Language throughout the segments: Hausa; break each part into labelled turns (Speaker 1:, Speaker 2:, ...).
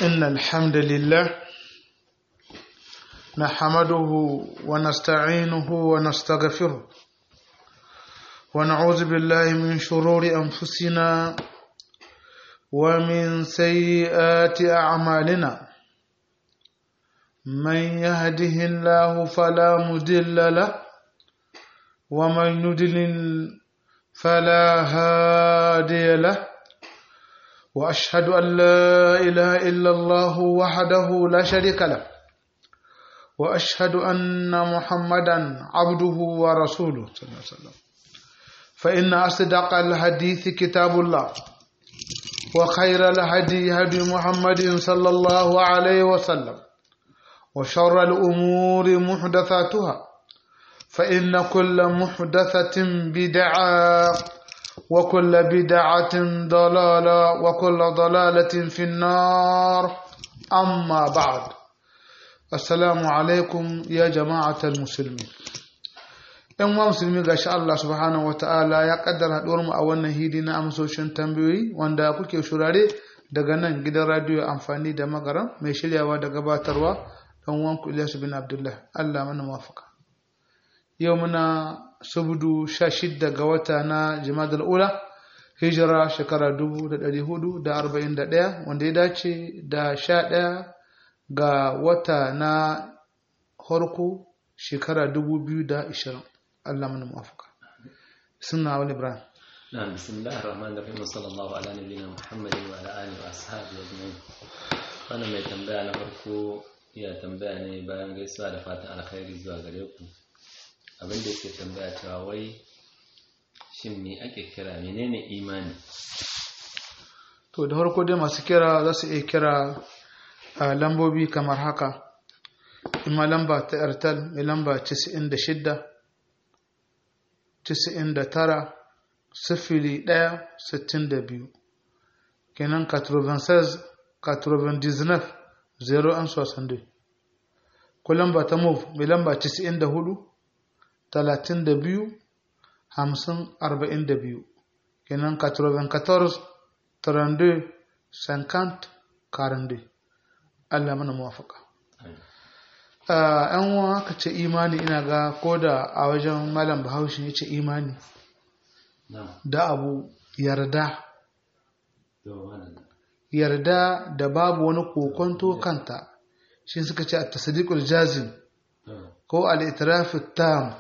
Speaker 1: إن الحمد لله نحمده ونستعينه ونستغفره ونعوذ بالله من شرور أنفسنا ومن سيئات أعمالنا من يهده الله فلا مضل له ومن يضلل فلا هادي له واشهد ان لا اله الا الله وحده لا شريك له واشهد ان محمدا عبده ورسوله صلى الله عليه وسلم فان اصدق الحديث كتاب الله وخير الهدي هدي محمد صلى الله عليه وسلم وشر الامور محدثاتها فان كل محدثه بدعه وكل بدعة ضلالة وكل ضلالة في النار أما بعد السلام عليكم يا جماعة المسلمين ‘yan wa musulmi ga shi Allah subhanahu wata'ala ya kaddara haɗuwar mu a wannan hidi na amsoshin tambayoyi wanda kuke shurare daga nan gidan radiyo amfani da magaran mai shiryawa da gabatarwa ɗan wanku Ilyasu bin Abdullah Allah mana mafaka yau muna sabudu sha shidda ga wata na jimadar ula hijira shekara dubu da ɗari hudu da arba'in da ɗaya wanda ya dace da sha ɗaya ga wata na harko shekara dubu biyu da ishirin allah mana mafaka suna wani ibrahim
Speaker 2: نعم بسم الله الرحمن الرحيم وصلى الله على نبينا محمد وعلى اله واصحابه اجمعين wannan mai tambaya na farko ya tambaya ne bayan gaisuwa da fatan alkhairi zuwa gare ku abin da yake tambaya cewa wai shin me ake kira menene imani
Speaker 1: to da farko dai masu kira za su iya kira a lambobi kamar haka ima lamba ta airtel mai lamba 96 99 sifili ɗaya sittin da biyu kenan 96 99 0 an sosan ko lamba ta move mai lamba 94 talatin da biyu hamsin arba'in da biyu kenan katroven katorz tarande sankant karande allah mana muwafaka yan uwa aka ce imani ina ga ko da a wajen malam bahaushe ya ce imani da abu yarda yarda da babu wani kokonto kanta shi suka ce a tasadiqul jazim ko al-itiraf tam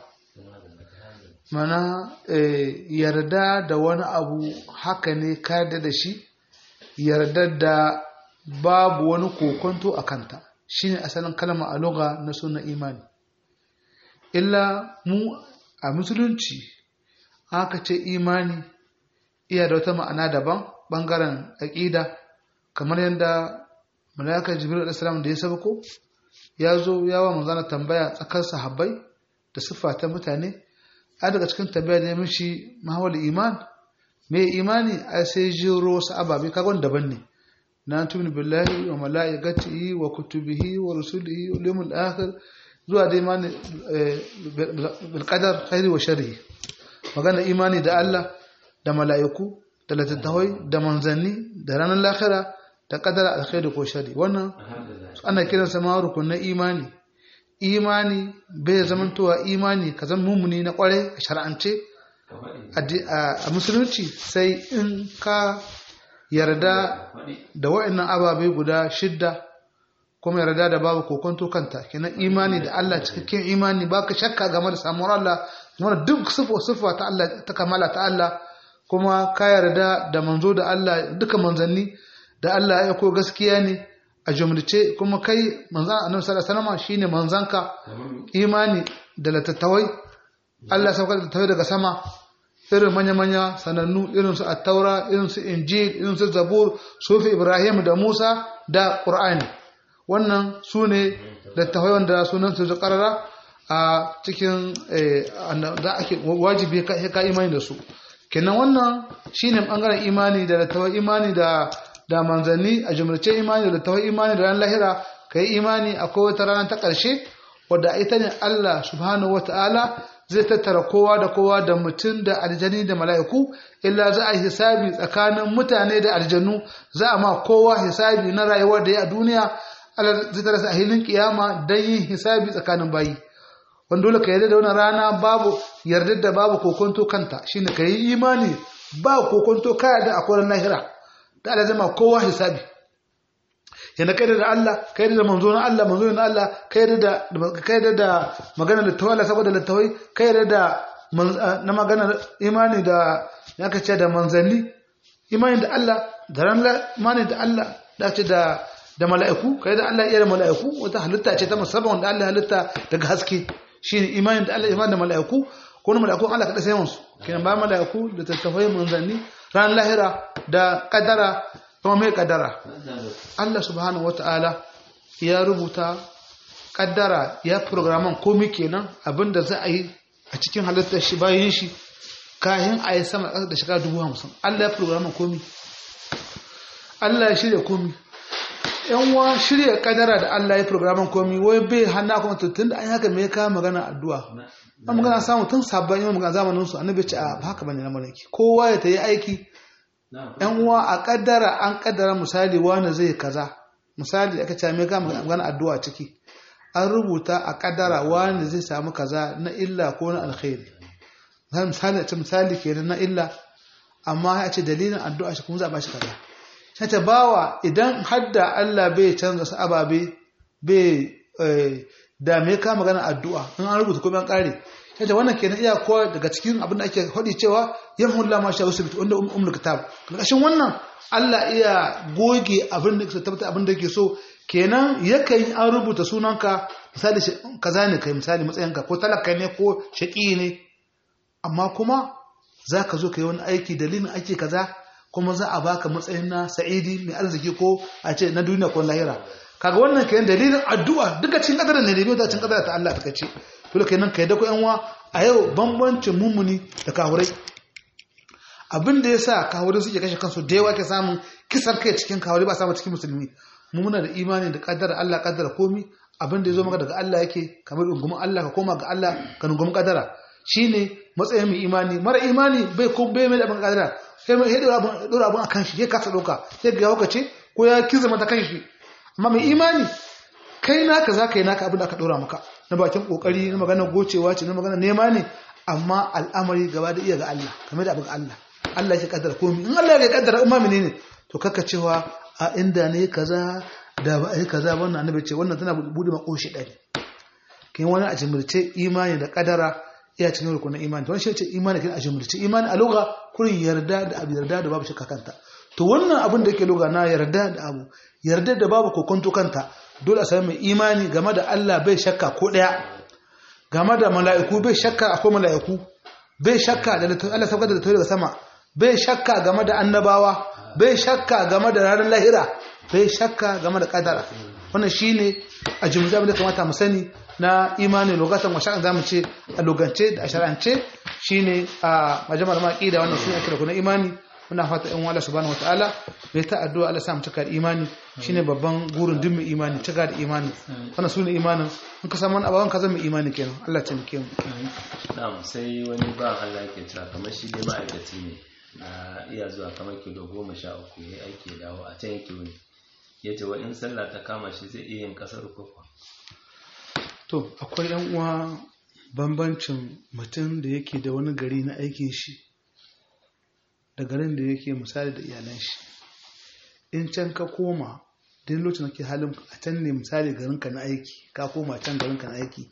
Speaker 1: mana yarda da wani abu haka ne kada da shi yarda da babu wani kokonto a kanta shine asalin kalma a loga na suna imani illa mu a musulunci aka ce imani iya da wata ma'ana daban bangaren aƙida kamar yadda malaka jibril alaihi da ya sabako ya zo yawa manzana tambaya tsakar sahabbai da siffa ta mutane a daga cikin tambaya da ya mishi mahawar iman mai imani a sai jiro wasu ababe kagon daban ne na tuni billahi wa mala'ikatihi wa kutubihi wa rusulihi wa limul akhir zuwa da imani bil qadar khairi wa sharri magana imani da Allah da mala'iku da littattafai da manzanni da ranar lahira da qadar alkhairi ko sharri wannan ana kiransa ma rukunin imani imani bai zamantowa imani ka zama mummuni na kware a shar'ance a musulunci sai in ka yarda da wa'annan ababai guda shidda kuma yarda da babu kokonto kanta kenan imani da Allah cikakken imani baka shakka game da samuwar Allah kuma duk sifo sifo ta Allah ta kamala ta Allah kuma ka yarda da manzo da Allah duka manzanni da Allah ya ko gaskiya ne a jumlace kuma kai manzan annabi sallallahu alaihi wasallam shine manzanka imani da latattawai Allah ya saukar da tawai daga sama irin manya-manya sanannu irin su attaura irin su injil irin su zabur sufi ibrahim da musa da qur'ani wannan su ne littafai wanda sunan su karara a cikin da ake wajibi ka imani da su kenan wannan shine bangaren imani da littafai imani da da manzanni a jumlace imani da littafai imani da ran lahira kai imani akwai wata rana ta ƙarshe wadda ita ne Allah subhanahu wata'ala zai tattara kowa da kowa da mutum da aljani da mala'iku illa za a yi hisabi tsakanin mutane da aljanu za a ma kowa hisabi na rayuwar da ya a duniya Allah zai tara a hilin kiyama don yin hisabi tsakanin bayi wanda dole ka yarda da wannan rana babu yarda da babu kokonto kanta shine ka yi imani ba kokonto ka yarda akwai lahira da Allah zai ma kowa hisabi yana kai da Allah kai da manzo na Allah manzo na Allah kai da kai da magana da tawalla saboda littawai kai da na magana imani da ya kace da manzanni imani da Allah da ran imani da Allah da ce da da mala'iku kai da Allah iya da mala'iku wata halitta ce ta musamman wanda Allah halitta daga haske shine imani da Allah imani da mala'iku ko na mala'iku Allah kada sai musu kenan ba mala'iku da tattafai manzanni ran lahira da kadara kuma mai kaddara Allah subhanahu wata'ala ya rubuta kaddara ya programan komi kenan abinda za a yi a cikin halittar shi bayan shi kayan a yi sama da shiga dubu hamsin Allah ya programan komi Allah ya shirya komi yan wa shirya kaddara da Allah ya programan komi wai bai hannu kuma tun da an haka mai kawo magana addu'a an magana samu tun sabon yi magana zamanin su annabi ce a haka bane na malaki kowa ya ta yi aiki yan uwa a kaddara an kaddara misali wani zai kaza misali aka ce mai gama magana addu'a ciki an rubuta a kaddara wani zai samu kaza na illa ko na alkhairi misali a ce misali kenan na illa amma ya ce dalilin addu'a shi kuma za a bashi kaza shi ta bawa idan hadda Allah bai canza su ababe bai da me ka magana addu'a in an rubuta kuma an kare yadda wannan kenan iya kowa daga cikin abin da ake faɗi cewa yamhullah ma sha usbit wanda umul kitab karkashin wannan Allah iya goge abin da tabbata abin da yake so kenan yakan an rubuta sunanka misali kaza ne kai misali matsayinka ko talaka ne ko shaqi ne amma kuma zaka zo kai wani aiki dalilin aiki kaza kuma za a baka matsayin na sa'idi mai arziki ko a ce na duniya ko lahira kaga wannan kenan dalilin addu'a duka cikin kadar ne ne da cikin kadar ta Allah ta ce dole kenan kai da ku yan uwa a yau bambancin mummuni da kahurai abin da yasa kahurai suke kashe kansu da yawa ke samun kisan kai cikin kahurai ba samu cikin musulmi mu muna da imani da kaddara Allah kaddara komi abin da yazo maka daga Allah yake kamar ungumin Allah ka koma ga Allah ka nungumi kaddara shine matsayin mai imani mara imani bai ko bai mai da abin kaddara sai mai hidura abin dora abin akan shi ya kasa doka sai ga yawa ce ko ya kizama ta kan shi amma mai imani kai naka za ka yi naka abin da aka ɗora maka na bakin ƙoƙari na magana gocewa ce na magana nema ne amma al'amari gaba da iya ga Allah kamar da abin Allah Allah ya kaddara komi in Allah ya kaddara umma ne to kaka cewa a inda ne kaza da ba ai kaza wannan annabi ce wannan tana bude makoshi ɗari kin wani a jimirce imani da kadara iya cikin rukunin imani to wani shi ce imani kin a jimirce imani a lugha kurin yarda da abu yarda da babu shakka kanta to wannan abin da yake lugha na yarda da abu yarda da babu kokonto kanta dole a sami mai imani game da Allah bai shakka ko ɗaya game da mala'iku bai shakka akwai mala'iku bai shakka da Allah saukar da daga sama bai shakka game da annabawa bai shakka game da ranar lahira bai shakka game da kadara wannan shine a jumla da kamata mu sani na imani lugatan wa sha'an zamu ce a lugance da a shar'ance shine a majamar maqi da wannan sune ake da imani muna fata in Allah subhanahu wataala bai ta addu'a Allah sa mu cika da imani shine babban gurin din mai imani cika da imani wannan sune imanin in ka samu abawan ka zama imani kenan Allah ya taimake mu
Speaker 2: na'am sai wani ba Allah yake cewa kamar shi dai ma'aikaci ne na iya zuwa kamar kilo goma sha uku ya aiki ya dawo a can yake wuni ya ce wa in sallah ta kama shi zai iya yin kasar kofa
Speaker 1: to akwai yan uwa bambancin mutum da yake da wani gari na aikin shi da garin da yake misali da iyalan shi in can ka koma duk lokacin da ke halin a can ne misali garinka na aiki ka koma can garinka na aiki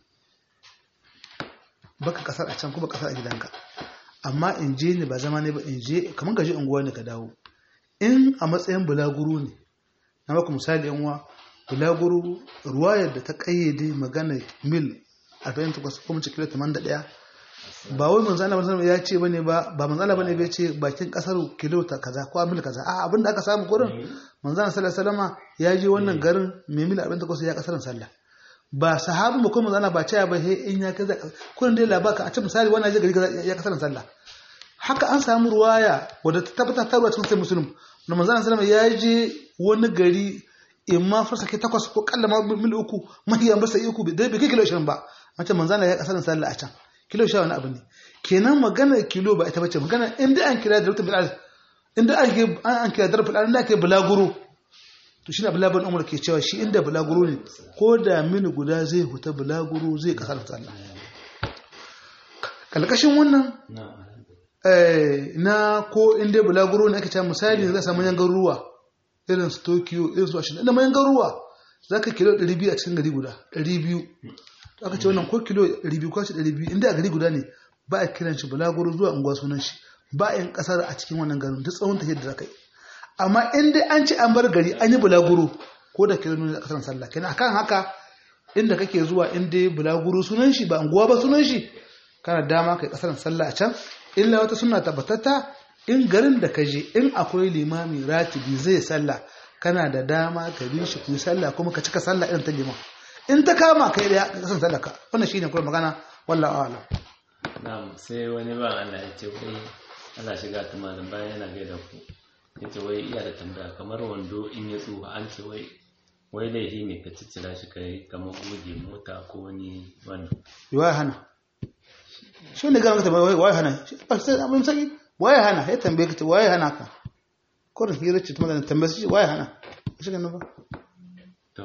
Speaker 1: baka kasar a can kuma kasar a gidanka amma in je ne ba zama ne ba in je kamar gaji unguwa ne ka dawo in a matsayin bulaguro ne na maka misali yan uwa bulaguro ruwayar da ta kayyade magana mil 48 ko mace kilo 81 ba wai manzo Allah manzo ya ce bane ba ba manzo Allah bane bai ce bakin kasar kilo ta kaza ko mil kaza a abinda aka samu gurin manzo Allah sallallahu alaihi wasallam ya je wannan garin mai mil 48 ya kasarin sallah ba sahabu ba ko manzo Allah ba ce ba he in ya kaza kullun dai labaka a ce misali wannan je gari ya kasarin sallah haka an samu ruwaya wadda ta tabbata ta cikin sai musulun na manzo Allah sallallahu ya je wani gari in ma farsa ke takwas ko kalla ma mil uku mahiyan ba sai uku bai kai kilo 20 ba an ce manzo Allah ya kasarin sallah a can kilo sha wani abu ne kenan magana kilo ba ita bace magana inda an kira da bil inda an ke an kira da bil inda ke bulaguro to shi ne abdullahi umar ke cewa shi inda bulaguro ne ko da mini guda zai huta bulaguro zai kasar sallah kalkashin wannan na ko inda bulaguro ne ake cewa misali za samu yan garuruwa irin su tokyo irin su ashirin inda mayan garuruwa za ka kilo 200 a cikin gari guda 200 aka ce wannan ko kilo 200 ko ce 200 inda a gari guda ne ba a kiran shi bulaguro zuwa unguwa sunan shi ba a yin kasar a cikin wannan garin duk tsawon tafiyar da za ka yi amma in dai an ci an bar gari an yi bulaguro ko da kilo nuna kasar sallah kenan akan haka inda kake zuwa in dai bulaguro sunan shi ba unguwa ba sunan shi kana dama kai kasar sallah a can illa wata suna tabbatatta in garin da ka je in akwai limami ratibi zai sallah kana da dama ka bi shi ku sallah kuma ka cika sallah irin ta liman in ta kama kai da kasan sallah ka wannan shine kuma magana wallahi a'lam
Speaker 2: na'am sai wani ba Allah ya ce wai Allah shiga ta malam bayan yana gaida ku yace wai iya da tambaya kamar wando in ya tsuwa an ce wai wai laifi ne ka ciccira shi kai kamar goge mota ko wani wando
Speaker 1: wai hana shi ne ga maka wai wai hana ba sai abin sai wai hana ya tambaye ka wai hana ka ko da hira ce tuma da tambaye shi wai hana shi ne ba
Speaker 2: to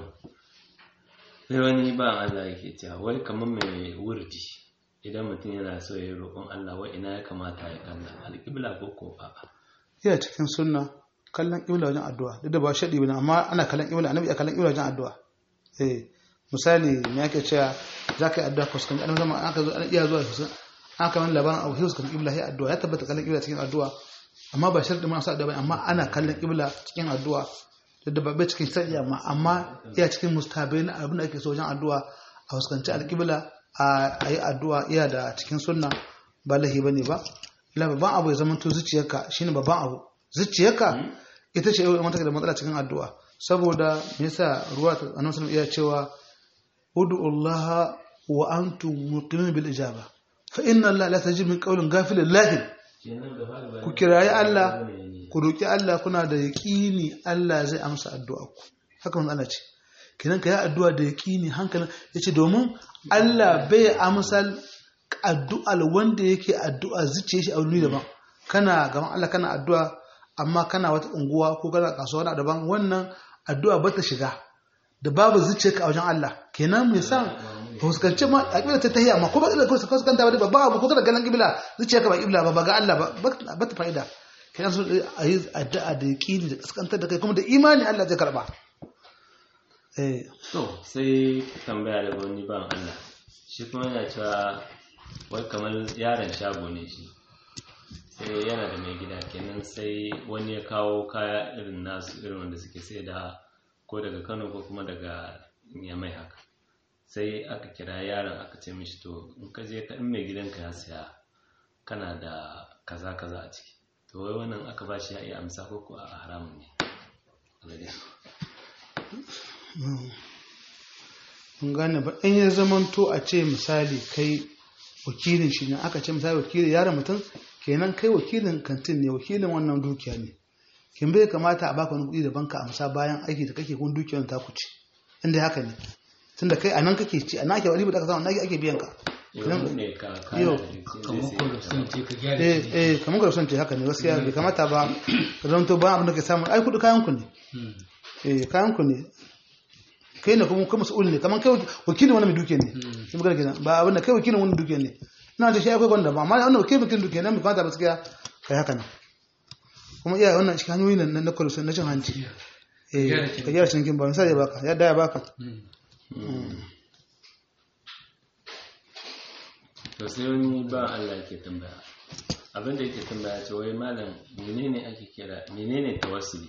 Speaker 2: sai wani ba Allah yake cewa wai kamar mai wurdi idan mutum yana so ya yi roƙon Allah wai ina ya kamata ya kalla alƙibla ko ko a'a
Speaker 1: iya cikin sunna kallon ƙibla wajen addu'a duk da ba shaɗi bane amma ana kallon ƙibla annabi ya kallon ƙibla wajen addu'a eh misali me yake cewa za ka yi addu'a ko sukan annabi zama aka zo an iya zuwa su an kamar labarin abu hius kan ƙibla ya addu'a ya tabbata kallon ƙibla cikin addu'a amma ba shaɗi ma sa addu'a bane amma ana kallon ƙibla cikin addu'a duk da ba bai cikin shaɗi amma amma iya cikin mustahabai na abin da ake so wajen addu'a a fuskanci alƙibla a yi addu'a iya da cikin sunna ba lahi bane ba ila babban abu ya zamanto zuciyarka shine babban abu zuciyarka ita ce yau mata da matsala cikin addu'a saboda me yasa ruwa ta annabi sallallahu iya cewa ud'u Allah wa antum muqimin bil ijaba fa inna Allah la tajib min qawlin ghafilin lahin ku kirayi Allah ku roki Allah kuna da yaqini Allah zai amsa addu'a ku haka mun Allah ce kenan ka yi addu'a da yaqini hankalin yace domin Allah bai amsal addu'al wanda yake addu'a zuciya shi a wani daban kana gaban Allah kana addu'a amma kana wata unguwa ko kana kasuwa na daban wannan addu'a ba ta shiga da babu zuciya ka a wajen Allah kenan mai san fuskanci ma a kibla ta tahiya amma ko ba kibla ko fuskanta ba babba abu ko kana ganin kibla zuciya ka ba kibla ba ba ga Allah ba ba ta fa'ida kenan so a yi addu'a da yaqini da kaskantar da kai kuma da imani Allah zai karba eh
Speaker 2: to sai tambaya daga wani ban Allah shi kuma yana cewa wai kamar yaron shago ne shi sai yana da mai gida kenan sai wani ya kawo kaya irin nasu irin wanda suke sai da ko daga kano ko kuma daga yamai haka sai aka kira yaron aka ce mishi to in ka je in mai gidanka ya saya kana da kaza kaza a ciki to wai wannan aka ba shi ya iya amsa ko ko a haramun ne
Speaker 1: mun gane ba in ya zamanto a ce misali kai wakilin shi ne aka ce misali wakilin yaron mutum kenan kai wakilin kantin ne wakilin wannan dukiya ne kin bai kamata a baka wani kuɗi da banka amsa bayan aiki da kake kun dukiyar ta ku ci inda haka ne tunda kai anan kake ci anan ake wani da ka samu anan ake biyan ka
Speaker 2: yau
Speaker 1: eh eh kamar ka son ce haka ne gaskiya bai kamata ba ka zanto ba abin da ke samu ai kuɗi kayan ku ne eh kayan ku ne kai ne kuma kuma mas'ul ne kamar kai wakilin wani mai duke ne sai magana kenan ba abin da kai wakilin wani duke ne ina da shi akwai wanda ba amma wannan wakilin wakilin duke nan bai kamata ba gaskiya kai haka nan kuma iya wannan shi hanyoyi nan na kwalusun na cin hanci eh ka gyara cinikin ba misali ya baka ya daya baka
Speaker 2: to sai wani ba Allah ke tambaya abinda yake tambaya ce wai malam menene ake kira menene tawassuli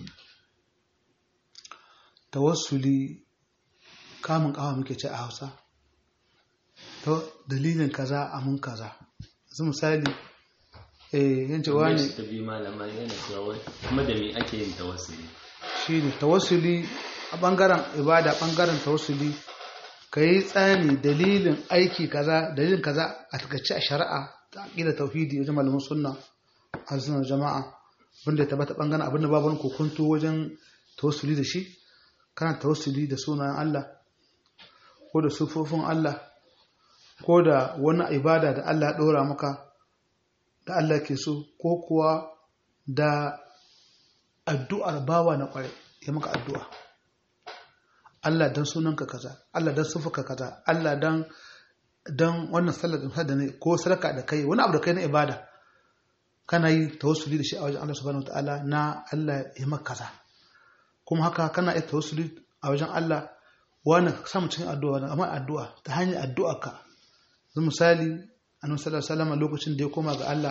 Speaker 1: tawassuli kamun kawa muke ce a hausa to dalilin kaza a mun kaza su misali eh yin cewa ne
Speaker 2: ta bi malama yana cewa wai kuma da me ake yin tawassuli
Speaker 1: shi ne tawassuli a bangaren ibada bangaren tawassuli ka yi tsani dalilin aiki kaza dalilin kaza a takaice a shari'a ta aƙida tauhidi wajen malamin sunna a sunan jama'a wanda ya tabbata bangaren abin da babu wani kokonto wajen tawassuli da shi kana tawassuli da sunayen Allah ko da sufofin Allah ko da wani ibada da Allah ya ɗora maka da Allah ke so ko kuwa da addu'ar bawa na ƙware ya maka addu'a Allah don sunanka kaza Allah don sufuka kaza Allah don don wannan sallar da ne ko sadaka da kai wani abu da kai na ibada kana yi tawassuli da shi a wajen Allah subhanahu wataala na Allah ya maka kaza kuma haka kana yi tawassuli a wajen Allah wani samu cikin addu'a amma addu'a ta hanyar addu'a ka zan misali annabi sallallahu alaihi wasallam lokacin da ya koma ga Allah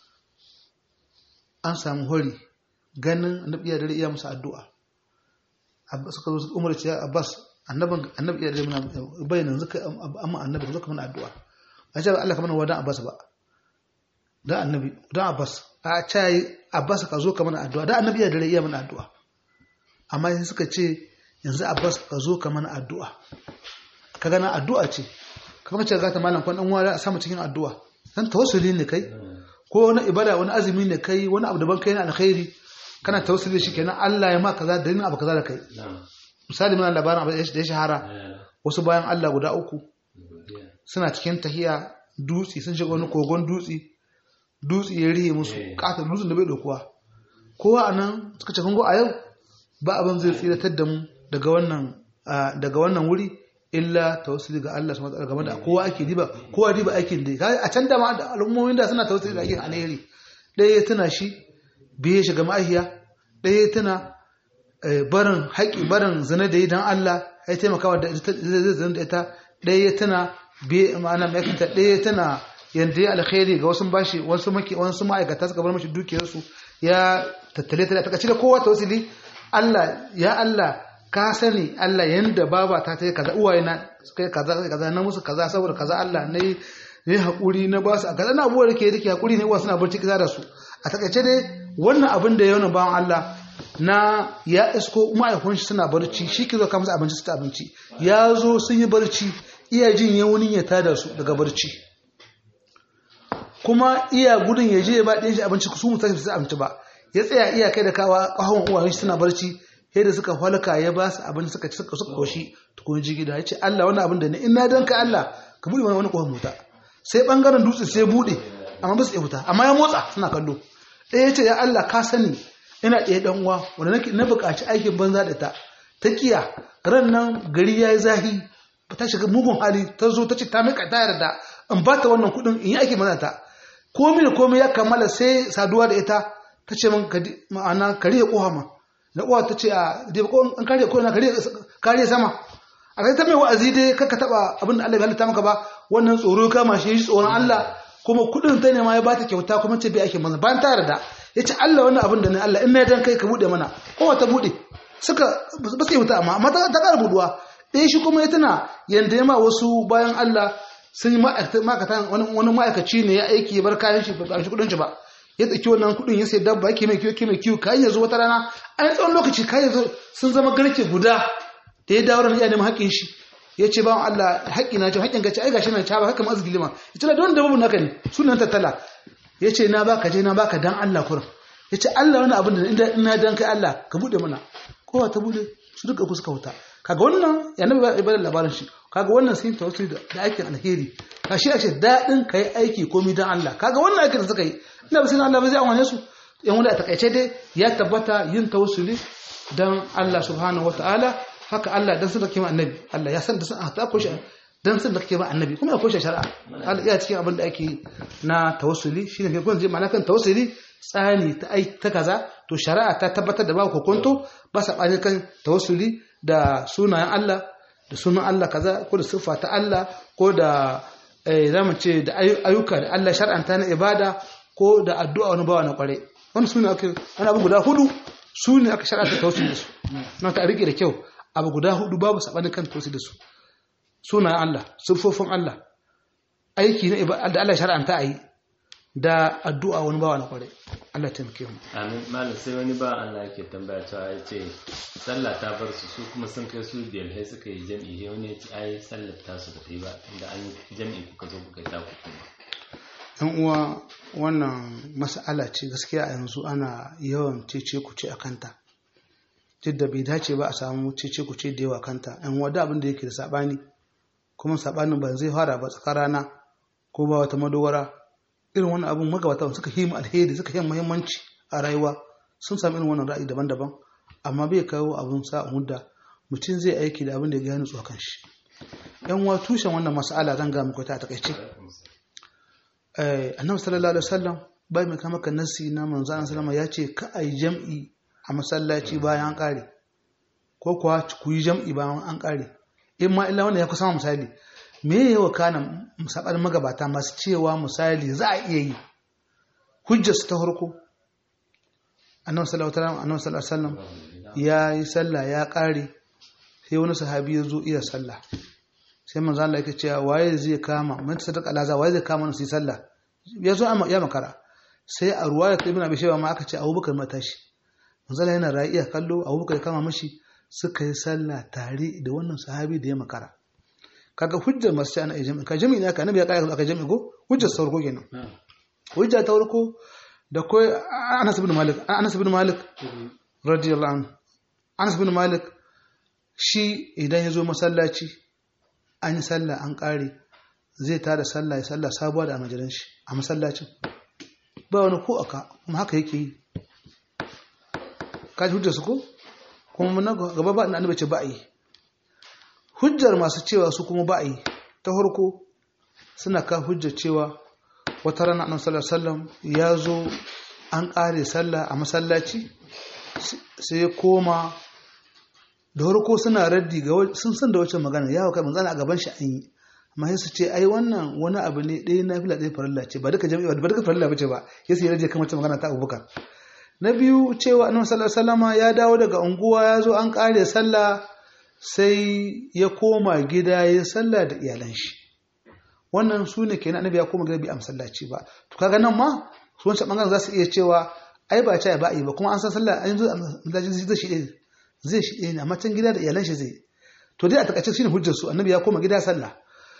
Speaker 1: an samu hori ganin annabi ya dare iya masa addu'a suka zo umar ce Abbas annabin annabi ya dare mana bayyana zuka amma annabi zuka mana addu'a a ce Allah kamar wadan Abbas ba da annabi dan Abbas a ce Abbas ka zo ka mana addu'a da annabi ya dare iya mana addu'a amma sai suka ce yanzu Abbas ka zo ka mana addu'a ka gana addu'a ce kamar ce ga ta malam kwan dan wala a samu cikin addu'a dan tawassuli ne kai ko wani ibada wani azumi ne kai wani abu daban kai na alkhairi kana tawassuli shi kenan Allah ya ma kaza da yin abu kaza da kai misali muna labarin abu da ya shahara wasu bayan Allah guda uku suna cikin tahiya dutse sun shiga wani kogon dutse dutse ya rihe musu katon dutsen da bai dokuwa kowa a nan suka ce kungo a yau ba abin zai tsiratar da mu daga wannan daga wannan wuri illa tawassuli ga Allah subhanahu wa game da kowa ake diba kowa diba aikin da a can da ma al'ummomin da suna tawassuli da aikin alheri ɗaya ya tuna shi biye shiga ma'ahiya ɗaya ya tuna barin haƙi barin zina da yi don Allah ya taimakawa da zai zina da ita ɗaya ya tuna biye ma'ana ma'aikata ɗaya ya tuna yadda ya alkhairi ga wasu bashi wasu maki wasu ma'aikata suka bar mashi dukiyarsu ya tattale ta ta da kowa tawassuli Allah ya Allah ka sani Allah yanda baba ta ta yi kaza uwaye na suka yi kaza kaza na musu kaza saboda kaza Allah ne ne hakuri na ba su a kaza na abubuwa da ke rike hakuri ne uwa suna barci kaza da su a takaice dai wannan abin da ya bawan Allah na ya isko ma'aikun shi suna barci shi ke zo ka musu abinci su ta abinci ya zo sun yi barci iya jin yawunin ya tada su daga barci kuma iya gudun ya je ya ba ɗin shi abinci su mutu su abinci ba ya tsaya iya kai da kawa ƙahon uwayen shi suna barci sai da suka falka ya ba su abin suka ci suka suka koshi tukun ji gida ya ce Allah wani abin da ne in na danka Allah ka buɗe wani kohon mota sai bangaren dutse sai buɗe amma ba su iya fita amma ya motsa suna kallo ɗaya ya ce ya Allah ka sani ina ɗaya ɗan uwa wanda nake na buƙaci aikin banza da ta ta kiya ran nan gari ya yi zahi ta shiga mugun hali ta zo ta ce ta mika ta yarda in ba ta wannan kuɗin in yi aikin banza ta komai da komai ya kammala sai saduwa da ita ta ce min ma'ana kare ƙoha ma da uwa ta ce a da ko an kare ko na kare kare sama a kai ta mai wa'azi dai kaka taba abin da Allah ya halitta maka ba wannan tsoro kama shi tsoron Allah kuma kudin ta ne ma ya bata kyauta kuma ce bai ake manzo bayan ta yarda yace Allah wannan abin da ne Allah in na dan kai ka bude mana kowa ta bude suka ba su yi wuta amma amma ta ta ƙara buduwa ɗaya shi kuma ya tana yanda ya ma wasu bayan Allah sun yi ma'aikata wani ma'aikaci ne ya aiki ya bar kayan shi ba shi kudin shi ba ya tsaki wannan kudin ya sai dabba yake mai kiwo yake mai kiwo kayan ya zo wata rana an tsawon lokaci kayan ya sun zama garke guda da ya dawo da ya neman haƙƙin shi ya ce bawan Allah haƙƙi na ce haƙƙin gaci ai gashi na ta ba haka ma azgili ma ya ce na don dabbobin naka ne sunan tattala ya ce na baka je na baka dan Allah kurin ya ce Allah wani abin da inda ina dan kai Allah ka bude mana kowa ta bude su duka ku suka wuta kaga wannan ya nabi ba ibadar labarin shi kaga wannan sun tawassuli da aikin alheri ka shi ce daɗin ka yi aiki komi don Allah kaga wannan aikin da suka yi ina ba sai Allah ba zai amfane su yan wanda a takaice dai ya tabbata yin tawassuli don Allah subhanahu wataala haka Allah dan sun da kima annabi Allah ya san da sun ta ko shi dan sun da kima annabi kuma akwai shi shari'a Allah ya cikin abin da ake na tawassuli shine kai kun je ma'ana kan tawassuli tsani ta ai ta kaza to shari'a ta tabbatar da ba kokonto ba sa kan tawassuli da sunayen Allah da sunan Allah kaza ko da siffa ta Allah ko da za mu ce da ayyuka da Allah shar'anta na ibada ko da addu'a wani bawa na kware wani sune aka wani abu guda hudu su ne aka shar'anta tausi da su na ta rike da kyau abu guda hudu babu sabanin kan tausi da su sunayen Allah siffofin Allah aiki na ibada da Allah shar'anta a yi da addu'a wani bawa na kware Allah taimake mu
Speaker 2: amin malam sai wani ba Allah yake tambaya cewa ya ce sallah ta bar su su kuma sun kai su biyar sai suka yi jam'i sai wani ya ce ai sallar ta su ba ta yi ba inda an yi jam'i kuka zo kuka yi ta ku kuma
Speaker 1: yan uwa wannan mas'ala ce gaskiya a yanzu ana yawan cece ku ce a kanta duk da bai dace ba a samu cece ku ce da yawa kanta yan uwa da abin da yake da sabani kuma sabanin ba zai fara ba tsakar rana ko ba wata madogara irin wannan abun magabata suka yi alheri suka yi muhimmanci a rayuwa sun sami irin wannan ra'ayi daban-daban amma bai kawo abun sa mudda mutum zai aiki da abin da ya gani tsuwa kan shi yan wa tushen wannan mas'ala zan ga muku ta a takaice annabi sallallahu alaihi wasallam bai mai kama ka nasi na manzo Allah sallama ya ce ka ai jam'i a masallaci bayan an kare ko kuwa ku yi jam'i bayan an kare in ma illa wanda ya kusa misali me ya wa kana musabar magabata masu cewa misali za a iya yi hujjar su ta farko annabi sallallahu alaihi wasallam ya yi sallah ya kare sai wani sahabi ya zo iya sallah sai manzo Allah yake cewa waye zai kama man sadaka alaza waye zai kama su yi sallah ya zo ya makara sai a ruwaya ta ibn abi shayba ma aka ce Abubakar matashi manzo Allah yana ra'iya kallo Abubakar ya kama mashi suka yi sallah tare da wannan sahabi da ya makara kaga hujjar masu ce ana yi jami'i ka jami'i ne aka annabi ya kaya aka jami'i ko hujjar sa farko kenan hujja ta farko da koi Anas ibn Malik Anas ibn Malik radiyallahu anhu Anas ibn Malik shi idan ya zo masallaci an yi sallah an ƙare zai tada sallah ya sallah sabuwa da amajiran shi a masallacin ba wani ko aka kuma haka yake yi kaji hujjar su ko kuma na gaba ba annabi ce ba yi hujjar masu cewa su kuma ba yi ta farko suna ka hujjar cewa wata rana annabi sallallahu alaihi wasallam ya zo an ƙare sallah a masallaci sai ya koma da farko suna raddi ga sun san da wacce magana ya kai manzana a gaban shi an yi amma sai su ce ai wannan wani abu ne ɗaya na fila ɗaya farilla ce ba duka jami'a ba duka farilla bace ba ya sai rage kan wacce magana ta Abubakar na biyu cewa annabi sallallahu alaihi wasallam ya dawo daga unguwa ya zo an kare sallah sai ya koma gida ya sallah da iyalan shi wannan su ne kenan annabi ya koma gida bai amsallaci ba to kaga nan ma su wancan bangaren za su iya cewa ai ba ce ba yi ba kuma an san sallah an zo masallaci zai shi zai shi ɗaya ne amma can gida da iyalan shi zai to dai a takaice shine hujjar su annabi ya koma gida sallah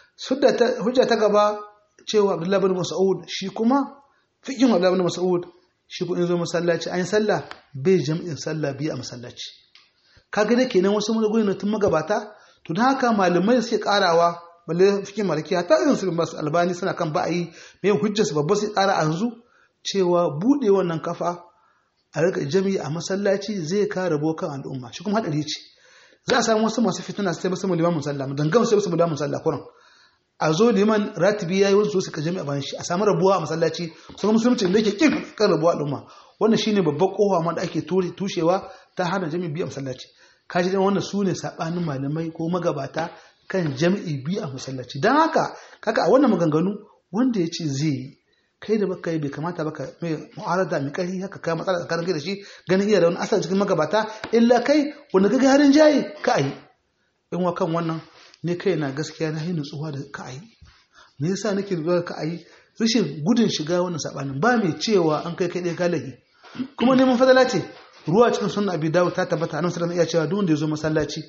Speaker 1: hujja ta gaba cewa abdullahi bin mas'ud shi kuma fikin abdullahi bin mas'ud shi ko in zo masallaci an yi sallah bai jam'in sallah biyu a masallaci kaga da kenan wasu mulgoyi na tun magabata to don haka malamai suke karawa balle fikin malaki ta irin su masu albani suna kan ba'ayi mai hujjar su babba sai kara yanzu cewa bude wannan kafa a rika jami'i a masallaci zai kare bokan al'umma shi kuma hadari ce za a samu wasu masu fitina su taimaka liman musalla dangam sai musu liman musalla kuran a zo liman ratibi yayi wasu su ka jami'a bayan shi a samu rabuwa a masallaci sun musulunci da yake kin kan rabuwa al'umma wannan shine babban kowa ma da ake tushewa ta hana jami'i biyu a masallaci kaji dan wannan sune sabanin malamai ko magabata kan jami'i biyu a masallaci dan haka kaka a wannan maganganu wanda ya ce zai yi kai da baka yi bai kamata baka mai mu'arada mai ƙarfi haka kai matsala tsakanin kai da shi ganin iya da wani asali cikin magabata illa kai wanda kaga harin jayi ka ayi in wa kan wannan ne kai na gaskiya na yi nutsuwa da ka ayi me yasa nake nutsuwa ka ayi rashin gudun shiga wannan sabanin ba mai cewa an kai kai ɗaya galahi kuma neman fadala ce ruwa cikin sunan abi dawud ta tabbata annabi sallallahu alaihi iya cewa duk wanda ya zo masallaci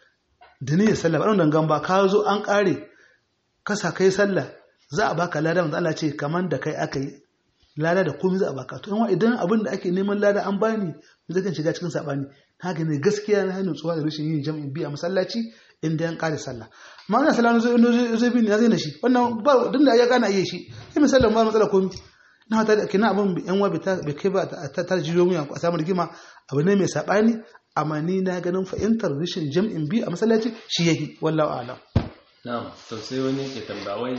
Speaker 1: da niyyar sallah ba dan gangan ba ka zo an kare ka sa kai sallah za a baka lada wanda Allah ce kaman da kai aka yi lada da komai za a baka to yan idan abin da ake neman lada an bani zai kan shiga cikin sabani haka ne gaskiya na hannun tsuwa da rashin yin jam'in biya masallaci inda yan kare sallah amma wannan sallah zai zai bin ya zai na shi wannan ba duk da ya gana iya shi sai misalin ba matsala komai na hata da kina abin yan wa bai kai ba ta tarjiyo mu a samu rigima abu ne mai sabani amma ni na ganin fahimtar rashin jam'in biyu a masallaci shi yake wallahu a'lam
Speaker 2: na'am to sai wani ke tambawai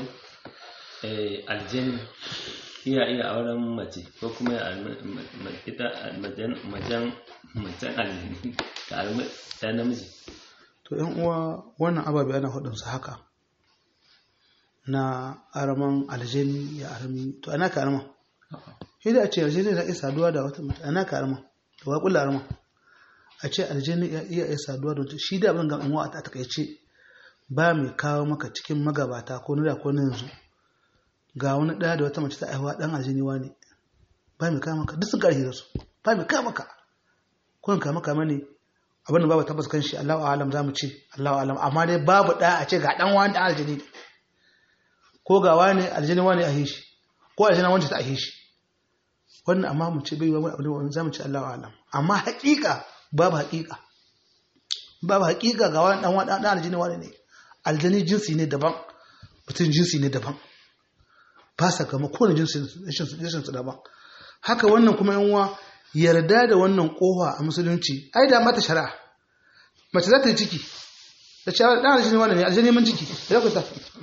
Speaker 2: aljani iya iya auren mace ko kuma ita majan majan aljani ta namiji
Speaker 1: to yan uwa wannan ababe ana hudun su haka na araman aljani ya arami to ana ka arama shi da a ce aljani na iya saduwa da wata mace ana ka arama to wa kula arama a ce aljani ya iya iya saduwa da wata shi da abin ga uwa a takaice ba mai kawo maka cikin magabata ko na da ko na yanzu ga wani ɗaya da wata mace ta aihuwa ɗan aljiniwa ne ba mai kama ka duk sun ƙarfi da su ba mai kama ka kun kama kama ne abin da babu tabbas kan shi Allahu alam za mu ce Allahu alam amma dai babu ɗaya a ce ga ɗan wani ɗan aljini ne ko ga wani aljini wani a hishi ko aljina wani ta a hishi wannan amma mu ce bai wani abu ne za mu ce Allahu alam amma haƙiƙa babu haƙiƙa babu haƙiƙa ga wani ɗan wani ɗan aljini wani ne aljani jinsi ne daban mutum jinsi ne daban ba sa gama kowane jinsi jinsin su daban haka wannan kuma yanwa yarda da wannan kofa a musulunci ai da mata shari'a mace za ta yi ciki da cewa dan aljani wannan ne aljani mun ciki da ku ta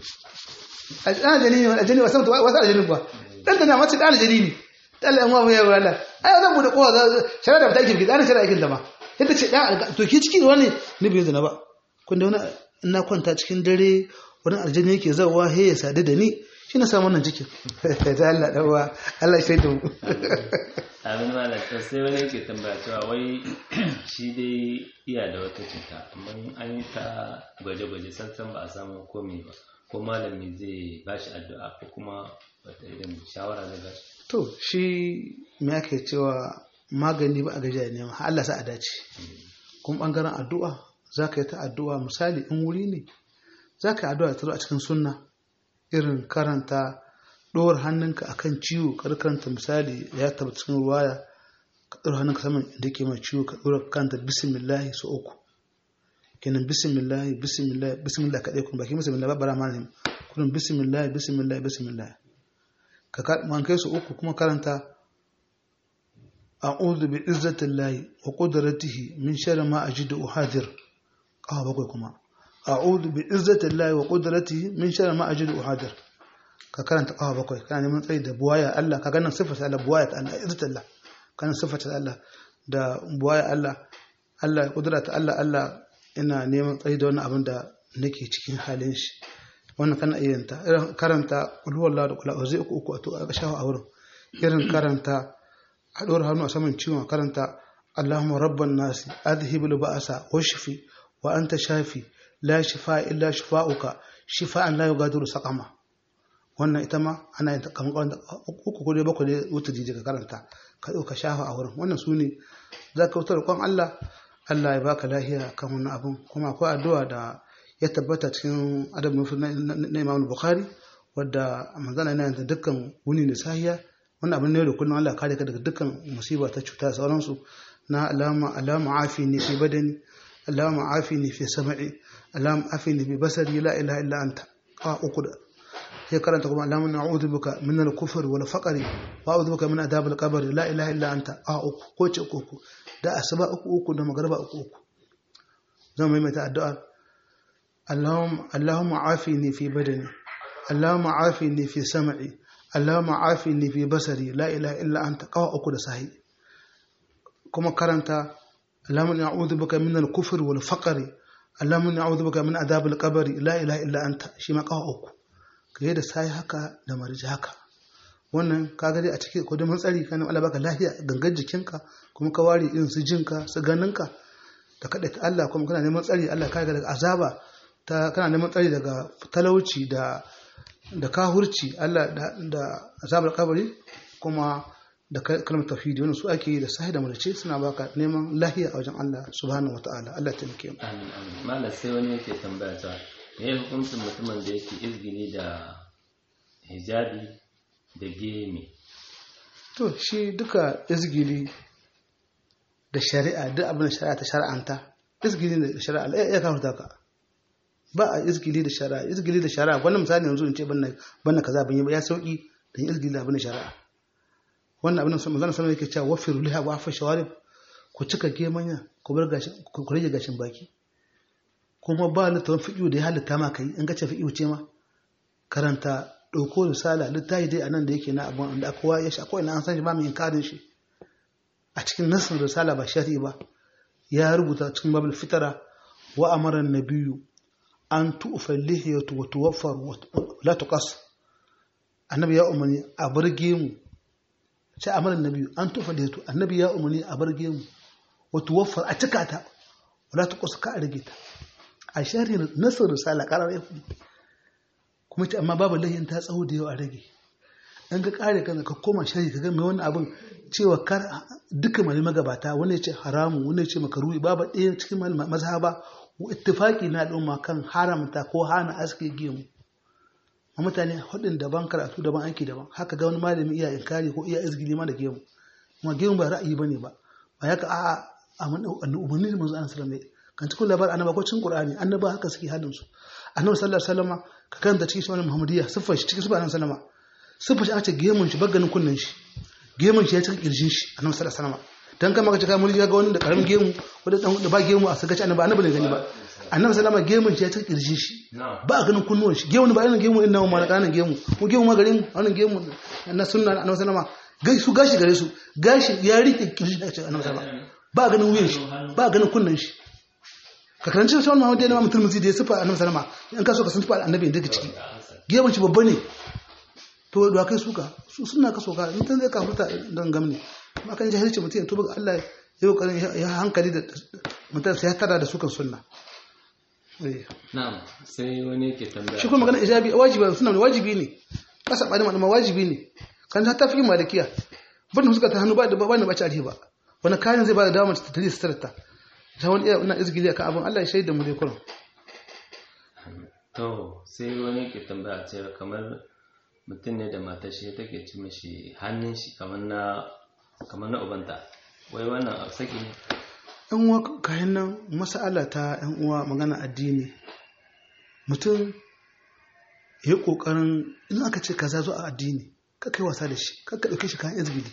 Speaker 1: dan aljani ne aljani wasan wasu aljani ba dan da na mace dan aljani ne dan Allah yan wa ya wala ai zan bude kofa shari'a da ba ta yi dan shari'a kin da ma yadda ce dan to ki ciki wani ni bai zina ba kun da wani na kwanta cikin dare wani aljani yake zawa he ya sadu da ni shi na samu wannan cikin ta Allah dawa Allah shi da mu
Speaker 2: amin malam to sai wani yake tambaya cewa wai shi dai iya da wata cuta amma an yi ta gwaje-gwaje sansan ba a samu komai ba ko malami zai ba shi addu'a ko kuma wata irin shawara zai ba shi
Speaker 1: to shi me ake cewa magani ba a gajiya ne ma Allah sa a dace kuma bangaren addu'a za ka yi ta addu'a misali in wuri ne za ka yi addu'a ta zo a cikin sunna irin karanta ɗora hannunka a kan ciwo kar karanta misali ya taɓa cikin ruwaya ka ɗora hannunka saman da ke mai ciwo ka ɗora kanta bismillahi su uku kenan bismillahi bismillahi bismillahi kaɗai kuma baki bismillahi ba bara mana kuma bismillahi bismillahi bismillahi ka man kai su uku kuma karanta a'udhu bi izzatillahi wa qudratihi min sharri ma ajidu uhadir kawa bakwai kuma a'udhu bi izzatillahi wa qudratihi min sharri ma ajidu uhadir ka karanta kawa bakwai kana neman tsayi da buwaya Allah ka ganin sifata Allah buwaya ta Allah izzatillah kana sifata Allah da buwaya Allah Allah kudrata Allah Allah ina neman tsayi da wannan abin da nake cikin halin shi wannan kana iya yanta irin karanta qul huwallahu da qul a'udhu uku uku a to a shawo a wurin irin karanta a ɗora hannu a saman ciwon karanta Allahumma rabban nasi adhibul ba'asa washfi wa anta shafi la shifa illa shifa'uka shifa'an la yughadiru saqama wannan ita ma ana yin kamar wanda uku ko dai bakwai ne wuta jiji ka karanta ka ka shafa a wurin wannan su ne za ka wutar kwan Allah Allah ya baka lahiya kan wannan abun kuma akwai addu'a da ya tabbata cikin adab na Imam Bukhari wadda manzana yana yin dukkan wuni da sahiya wannan abin ne da kullum Allah kare ka daga dukkan musiba ta cuta da sauransu na alama alama afi ne fi badani alama afi ne fi sama'i alama afi ne fi basari la ilaha illa anta a uku da sai karanta kuma alama na'udhu bika min al-kufr wal faqr wa a'udhu bika min adhab al-qabr la ilaha illa anta a uku ko ce uku uku da asuba uku uku da magriba uku uku zan maimaita addu'a اللهم اللهم عافني في بدني اللهم عافني في سمعي اللهم عافني في بصري لا اله الا انت قوا uku da sahi kuma karanta اللهم نعوذ بك من الكفر والفقر اللهم نعوذ بك من عذاب القبر لا اله الا انت shi ma kawa uku kai da sai haka da marji haka wannan kaga dai a cikin ko da matsari kana Allah baka lafiya gangan jikinka kuma ka ware irin su jinka su ganinka da kada ta Allah kuma kana neman tsari Allah ka daga azaba ta kana neman tsari daga talauci da da kahurci Allah da azabar kabari kuma da kalmar tafidi wannan su ake yi da sahi da mulace suna baka neman lahiya a wajen Allah subhanahu wataala Allah ta muke
Speaker 2: amin amin malam sai wani yake tambaya ta me hukuncin mutumin da yake izgini da hijabi da gemi
Speaker 1: to shi duka izgili da shari'a duk abin da shari'a ta shari'anta izgili da shari'a ya kawo ka ba a izgili da shari'a izgili da shari'a wannan misali yanzu in ce banna kaza ban yi ba ya sauki da izgili da abin da shari'a wannan abin da manzon sallallahu yake cewa wafiru liha wa afa shawarib ku cika gemanya ku bar gashin ku rage gashin baki kuma ba littafin fiqhu da ya halitta ma kai in ga ce fiqhu ce ma karanta dauko risala littafi dai anan da yake na abun da kowa ya shi akwai na an san shi ba mu inkarin shi a cikin nasin risala ba shari'i ba ya rubuta cikin babul fitara wa amara nabiyyu an tu'fa lihiyatu wa tuwaffar la tuqas annabi ya umarni a barge mu sai amara annabi an tu'fa lihiyatu annabi ya umarni a barge mu wa tuwaffar a cika ta wala tuqas ka rage ta a shari nasar risala karar ya kuma ce amma babu lahin ta tsawo da yawa a rage an ga kare kanka ka koma shari ka ga mai wani abin cewa kar duka mai magabata wani ya ce haramu wani ya ce makaruhi babu ɗaya cikin mazhaba ittifaki na al'umma kan haramta ko hana aske gemu a mutane hudun daban karatu daban aiki daban haka ga wani malami iya inkari ko iya izgili ma da gemu kuma gemu ba ra'ayi bane ba ba ya ka a a umarni da manzo sallallahu alaihi kan cikin labar annaba ko cikin qur'ani annaba haka suke hadin su annabi sallallahu alaihi wasallam ka karanta cikin sunan muhammadiyya siffar shi cikin sunan sallama siffar shi aka ce gemun shi baganin kunnen shi gemun shi ya cika kirjin shi annabi sallallahu alaihi wasallam dan kama ka ce kai mulki ga wani da karamin gemu wanda da ba gemu a sagaci annabi annabi ne gani ba annabi sallama gemun shi ya cika kirjin shi ba a ganin kunnuwan shi gemu ba irin gemu inna ma kana gemu ko gemu ma garin wannan gemu na sunna annabi sallama gai su gashi gare su gashi ya rike kirjin shi annabi sallama ba a ganin wuyan shi ba a ganin kunnan shi ka karanci sunan Muhammad da Imam Tirmidhi da ya sifa annabi sallama in ka so ka san sifa annabi daga ciki gemun shi babba ne to da kai suka su suna ka soka in tan zai ka huta dan gamne amma kan jahilci mutum ya tuba ga Allah ya kokarin ya hankali da mutum sai ya tada da sukan sunna
Speaker 2: na'am sai wani ke tambaya
Speaker 1: shi kuma magana ijabi wajibi suna wajibi ne kasa bani ma wajibi ne kan ta fi malikiya ban da suka ta hannu ba da ba ne ba ci ba wani kayan zai ba da damar ta tare sitarta ta wani iya ina izgili akan abin Allah ya shaida mu dai kullum
Speaker 2: to sai wani ke tambaya cewa kamar mutum ne da matar shi take ci mashi hannun shi kamar na kamar na ubanta wai wannan a saki ne
Speaker 1: yan uwa kayan nan masala ta yan uwa magana addini mutum ya yi kokarin in aka ce kaza zo a addini ka kai wasa da shi ka ɗauke shi kayan izgili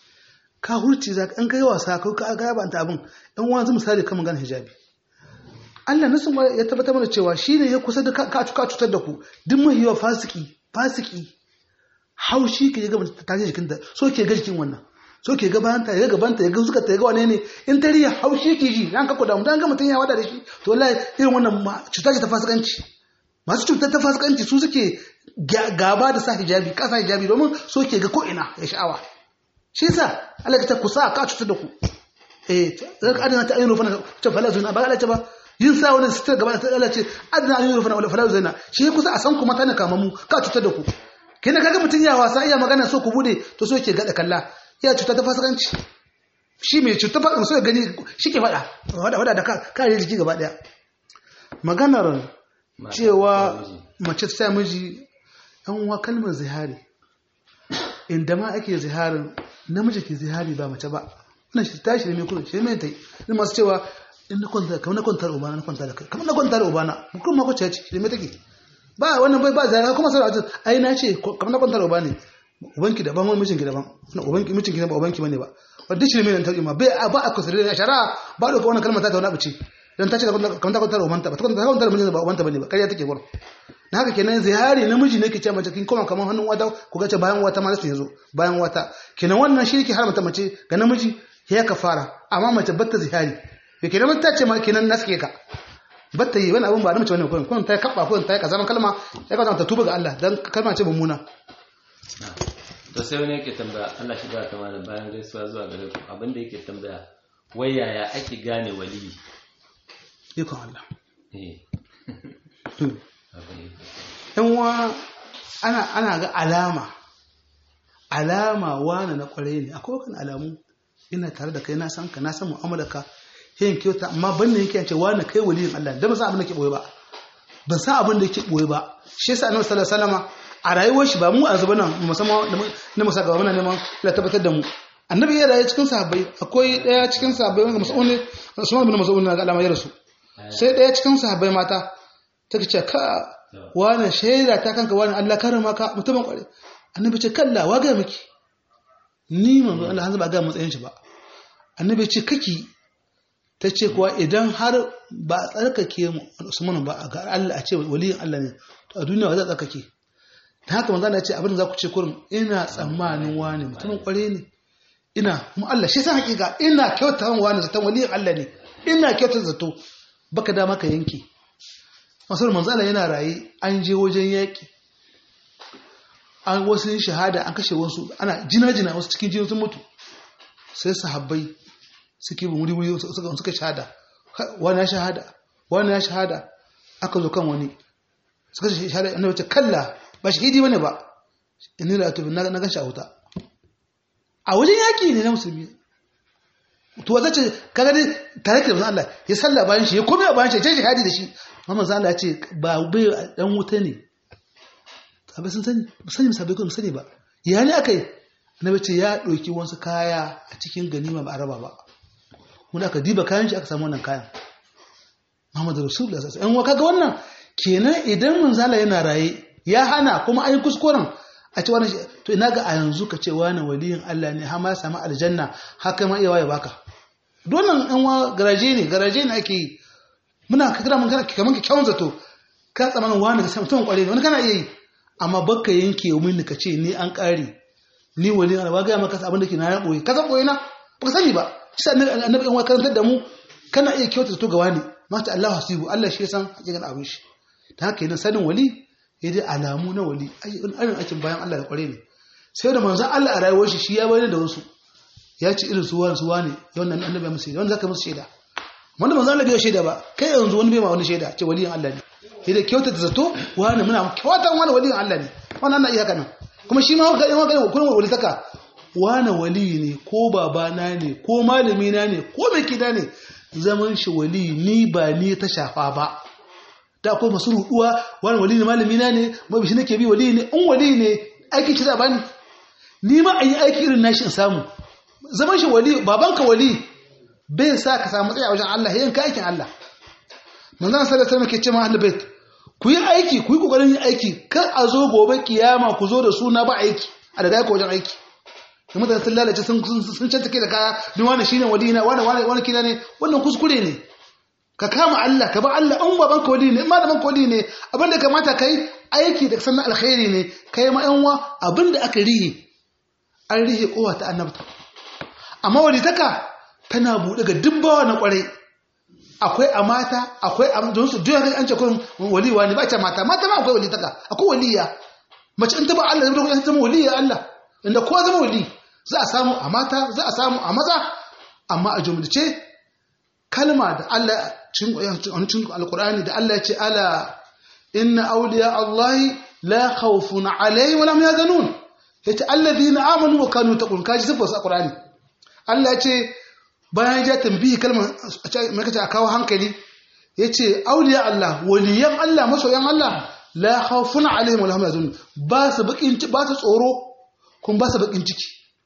Speaker 1: ka hurci za ka kai wasa ka ka ga yaba abin yan uwa zai misali kan magana hijabi Allah nasin ya tabbatar mana cewa shine ya kusa da ka cutar da ku duk mahiwa fasiki fasiki haushi ke ga ta tashi jikinta so ke ga jikin wannan so ke ga bayanta ya ga gabanta ya ga suka ta ga wane ne in ta riya haushi ke ji dan ka kuda mutan ga mutun ya wada da shi to wallahi irin wannan cuta ce ta fasikanci masu cutar ta fasikanci su suke gaba da sa hijabi kasa hijabi domin so ke ga ko ina ya sha'awa shi yasa Allah ta kusa ka cutar da ku eh zaka adana ta ayyuna fa ta fala zuna ba Allah ta ba yin sa wani sitar gaba da Allah ce adana ayyuna fa fala zuna shi kusa a san ku mata ne kamamu ka cutar da ku kina kaga mutun ya wasa iya magana so ku bude to so yake gada kalla ya cuta ta fasikanci shi mai cuta fa so ya gani shi ke fada wada wada da kare jiki gaba daya maganar cewa mace ta miji an wa kalmar zihari inda ma ake ziharin namiji ke zihari ba mace ba wannan shi tashi ne mai kuma shi mai tai ni masu cewa in na kwanta kamar na kwanta da ubana na kwanta da kai kamar na kwanta da ubana mutum ma kwace ce shi mai take ba wannan bai ba zai kuma sai a ai na ce kamar na kwantar uba ne ubanki daban wani mijinki daban na ubanki mijinki ba ubanki bane ba wanda shi ne mai tauki ma bai ba a kusuri da shara ba da wannan kalmar ta ta wani abuci dan ta ce kamar ta kwantar ubanta ba ta kwantar kwantar mijinta ba ubanta bane ba kariya take gurin na haka kenan zihari namiji ne ke ce mace kin koma kamar hannun wata ku ga ce bayan wata ma sai zo bayan wata kenan wannan shi yake haramta mace ga namiji ya kafara amma mace batta zihari kenan ta ce ma kenan naske ka batta yi wani abin ba da mace wani kurin kurin ta yi kaɓa kurin ta yi kazaman kalma ya kawo ta tuba ga Allah don kalma ce mummuna
Speaker 2: to sai wani yake tambaya Allah shi ba ta mana bayan gaisuwa zuwa gare ku abin da yake tambaya wai yaya ake gane waliyi
Speaker 1: ikon Allah
Speaker 2: eh
Speaker 1: yan wa ana ana ga alama alama wani na kwarai ne akwai wakan alamu ina tare da kai na san ka na san mu'amalarka yin kyauta amma ban ne yake ce wani kai waliyin Allah da ba san abin da ke boye ba ban san abin da yake boye ba shi yasa annabi sallallahu alaihi wasallama a rayuwar shi ba mu a zuba nan musamman na musa gaba muna neman la tabbatar da mu annabi ya rayu cikin sahabbai akwai daya cikin sahabbai wanda mas'ul ne Usman bin Mas'ud na ga alama ya rasu sai daya cikin sahabbai mata take ce ka wani shaida ta kanka wani Allah karama ka mutumin kware annabi ce kalla wa ga miki ni manzo Allah hanzu ba ga matsayin shi ba annabi ce kaki ta ce kuwa idan har ba a tsarkake Usman ba ga Allah a ce waliyin Allah ne to a duniya ba za a tsarkake ta haka manzo Allah ya ce abin da za ku ce kurin ina tsammanin wani mutumin kware ne ina mu Allah shi san hakika ina kyauta wani zaton waliyin Allah ne ina kyauta zato baka dama ka yanke masu manzo Allah yana raye an je wajen yaki an wasu shahada an kashe wasu ana jina-jina wasu cikin jini sun mutu sai sahabbai suke bin wuri-wuri suka shahada wani ya shahada wani ya shahada aka zo kan wani suka ce shahada annabi ce kalla ba shahidi bane ba inni la atubu na na gashi a wuta a wajen yaki ne na musulmi to wata ce kaga dai tare da Allah ya salla bayan shi ya kome a bayan shi ya ce shahadi da shi amma manzo Allah ya ce ba bai dan wuta ne sabai sun sani ba sani sabai kun sani ba ya ne aka yi annabi ce ya ɗauki wasu kaya a cikin ganima ba a raba ba mun aka diba kayan shi aka samu wannan kayan Muhammadu Rasulullah sallallahu alaihi wasallam kaga wannan kenan idan manzala yana raye ya hana kuma an yi kuskuren a ce wani to ina ga a yanzu ka ce wani waliyin Allah ne har ma ya samu aljanna haka ma iya waye baka donan an wa garaje ne garaje ne ake yi muna ka kira mun kana kaman ka kyawun zato ka tsamanin wani ka samu tun kware ne wani kana iya yi amma baka yanke min ka ce ni an kare ni waliyin Allah ba ga maka abin da ke na ya boye ka san boye na baka sani ba shi annabi an wa karantar da mu kana iya kyauta zato ga wani mata Allah hasibu Allah shi ya san hakikan abin shi ta haka yana sanin wali ya dai alamu na wali ayyukan aikin bayan Allah da kware ne sai da manzon Allah a rayuwar shi shi ya bayyana da wasu ya ce irin su wani su wani ya wannan annabi ya musu wanda zaka musu shaida wanda manzon Allah bai shaida ba kai yanzu wani bai ma wani shaida ce waliyin Allah ne ya dai kyauta da zato wani muna kyautan wani waliyin Allah ne wannan ana iya haka nan kuma shi ma haka yan haka kuma wali taka wani wali ne ko babana ne ko malami na ne ko mai kida ne zaman shi wali ni ba ni ta shafa ba da akwai masu ruduwa wani wali ne malami na ne mabi shi nake bi wali ne in wali ne aikin shi zaba ni ni ma a yi aiki irin nashi in samu zaman shi wali babanka wali bai sa ka samu tsaye a wajen Allah yayin ka aikin Allah manzon sallallahu alaihi wasallam ke ce ma ahlul bait ku yi aiki ku yi kokarin yin aiki kar a zo gobe kiyama ku zo da suna ba aiki a da ku wajen aiki da mutane sun lalace sun sun cantake da kaya duk wani shine wadina wani wani wani kina ne wannan kuskure ne ka kama Allah ka ba Allah an baban ka wali ne in malaman ka wali ne abinda kamata kai aiki da sannan alkhairi ne kai ma yan wa abinda aka rihe an rihe kowa ta annabta amma walitaka tana bude ga dubbawa na kwarai akwai a mata akwai a don su duk an ce kun waliwa ne ba ce mata mata ma akwai walitaka akwai waliya mace in ta ba Allah zai zama waliya Allah inda kowa zama wali za a samu a mata za a samu a maza amma a jumlace kalma da Allah cikin alkur'ani da Allah ya ce ala inna awliya Allah la khawfun alaihim wa lam yahzanun yace alladhina amanu wa kanu taqun kaji sifar su alkur'ani Allah ya ce bayan ya tambayi kalmar mai kace a kawo hankali yace awliya Allah waliyan Allah masoyan Allah la khawfun alaihim wa lam yahzanun ba su bakin ba su tsoro kun ba su bakin ciki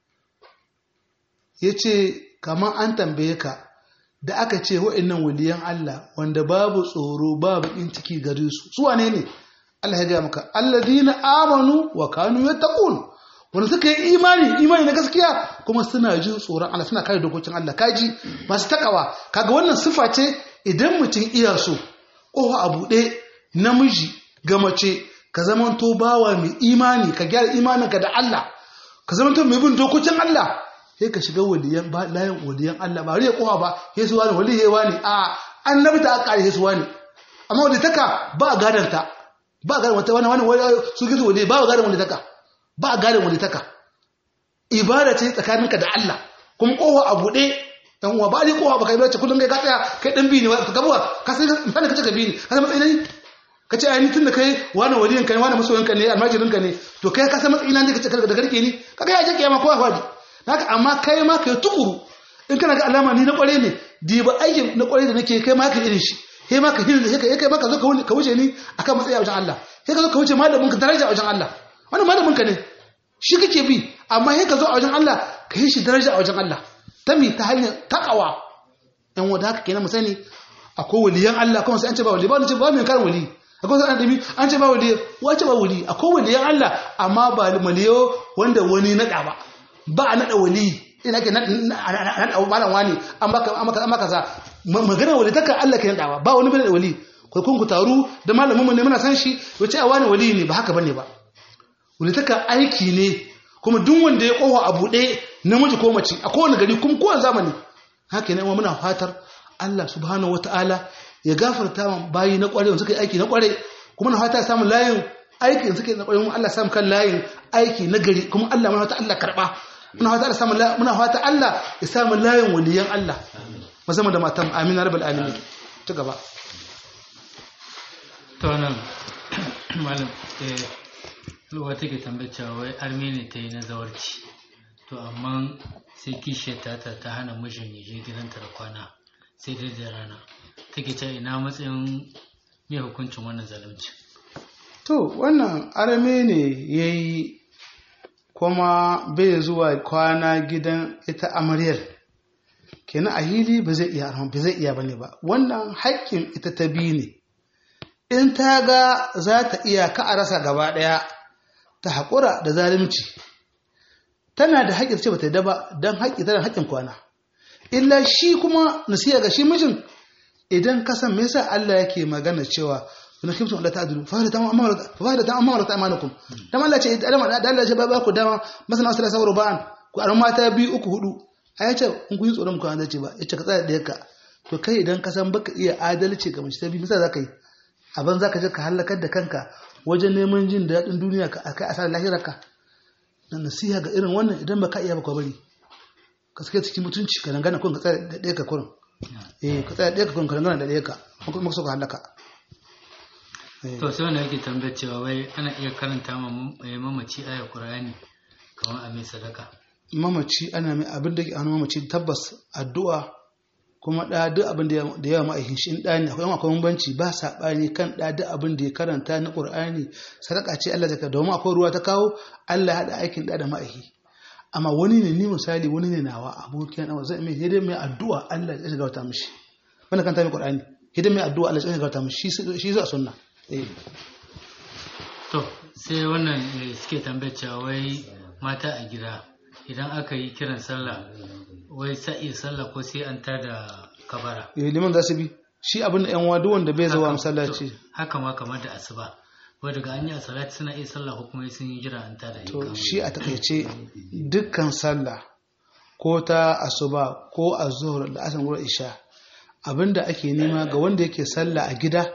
Speaker 1: ya ce kamar an tambaye ka da aka ce wa'annan waliyan Allah wanda babu tsoro ba bakin ciki gare su su wane ne Allah ya gaya maka alladhina amanu wa kanu yattaqun wanda suka yi imani imani na gaskiya kuma suna jin tsoron Allah suna kare dokokin Allah kaji masu takawa kaga wannan sifa ce idan mutum iya so ko a buɗe namiji ga mace ka zamanto bawa mai imani ka gyara imaninka da Allah ka zamanto mai bin dokokin Allah sai ka shiga waliyan ba layin waliyan Allah ba riya kowa ba yesu wani wali yayi wani a annabi ta aka yesu wani amma wali taka ba gadan ta ba gadan wata wani wani su gizo wali ba gadan wali taka ba gadan wali taka ibada ce tsakaninka da Allah kuma kowa a bude dan uwa ba ni kowa ba kai bace kullun kai ka tsaya kai dan bi ne ka gabuwa ka sai misali ka ce ka bi ne ka san matsayin ka ce ainihin tun da kai wani waliyin ka ne wani masoyinka ne almajirin ka ne to kai ka san matsayin ne ka ce da garke ni ka ga ya je kiyama kowa fadi haka amma kai ma kai tukuru in kana ga alama ni na kware ne diba aikin na kware da nake kai ma ka irin shi kai ma ka hirin da kai kai ma ka zo ka wuce ni akan matsayi a wajen Allah kai ka zo ka wuce malamin ka daraja a wajen Allah wannan malamin ka ne shi kake bi amma kai ka zo a wajen Allah ka yi shi daraja a wajen Allah ta mi ta hanyar takawa yan wanda haka kenan mu sani akwai waliyan Allah kuma sai an ce ba wali ba wani ce ba mai karin wali akwai sai an dami an ce ba wali wace ba wali akwai waliyan Allah amma ba maliyo wanda wani naɗa ba ba a naɗa wali ina ke naɗa malam wani an baka za magana wali taka Allah ke naɗawa ba wani bane da wali kun ku taru da malamin mu ne muna san shi wace a wani wali ne ba haka bane ba wali taka aiki ne kuma duk wanda ya kowa a buɗe namiji ko mace a kowane gari kuma kowane zamani haka ne muna fatar Allah subhanahu wataala ya gafarta wa bayi na kware wanda suka yi aiki na kware kuma na fata samun layin aiki da suke na kware Allah samu kan layin aiki na gari kuma Allah muna fata Allah karba muna fata Allah samu muna fata Allah ya samu layin waliyan Allah musamman da matan amin rabbal alamin ta gaba
Speaker 3: to nan malam eh luwa take tambacewa wai armeni ta yi na zawarci to amma sai kishiyar ta ta hana mijin ya je gidanta da kwana sai dai da rana take ce ina matsayin mai hukuncin wannan zalunci
Speaker 1: to wannan arme ne ya yi kuma bai zuwa kwana gidan ita amaryar kenan a hili ba zai iya ba zai iya bane ba wannan haƙƙin ita ta bi ne in ta ga za ta iya ka a rasa gaba ɗaya ta haƙura da zalunci tana da haƙƙin ce ba ta yi ba don haƙƙi tana haƙƙin kwana illa shi kuma nasiya ga shi mijin idan ka san me yasa Allah yake magana cewa kuna kimtum Allah ta'dilu fa hada amma fa hada amma wala ta'manukum dan Allah ce idan da Allah ce ba ku dama masana asala sawru ba'an ku aron mata biyu uku hudu ai ce in kun yi tsoron ku an zace ba yace ka tsaya da yakka to kai idan ka san baka iya adalci ga mace ta biyu misa zaka yi abin zaka je ka halakar da kanka wajen neman jin daɗin duniya ka akai asarar lahirarka dan nasiha ga irin wannan idan baka iya ba ka bari ka sake cikin mutunci ka dangana kun ka tsaya da ɗaya ka kurin eh ka tsaya ɗaya ka kurin ka dangana da ɗaya ka kuma ka so ka halaka
Speaker 3: to sai wanda yake tambayar cewa wai ana iya karanta ma mamaci ayar qur'ani kamar a mai sadaka
Speaker 1: mamaci ana mai abin da ke hannu mamaci tabbas addu'a kuma ɗa duk abin da yawa ma'aikin shi in ɗa ne akwai akwai bambanci ba saɓani kan ɗa duk abin da ya karanta na ƙur'ani sadaka ce Allah zaka domin akwai ruwa ta kawo Allah haɗa aikin ɗa da ma'aiki amma wani ne ni misali wani ne nawa abokin ɗan zai mai hidin mai addu'a Allah ya shiga wata mishi wanda kan ta mai ƙur'ani hidin mai addu'a Allah ya shiga wata mishi shi zuwa sunna
Speaker 3: to sai wannan suke tambayar cewa wai mata a gida idan aka yi kiran sallah wai sa'i sallah ko sai an tada kabara
Speaker 1: eh liman za su bi shi abin da yan wadu wanda bai zuwa masallaci
Speaker 3: haka ma kamar da asuba wai daga an yi a salati suna iya sallah ko kuma sun yi jira an tada
Speaker 1: to shi a takaice dukkan sallah ko ta asuba ko azhur da asan gura isha abinda ake nema ga wanda yake sallah a gida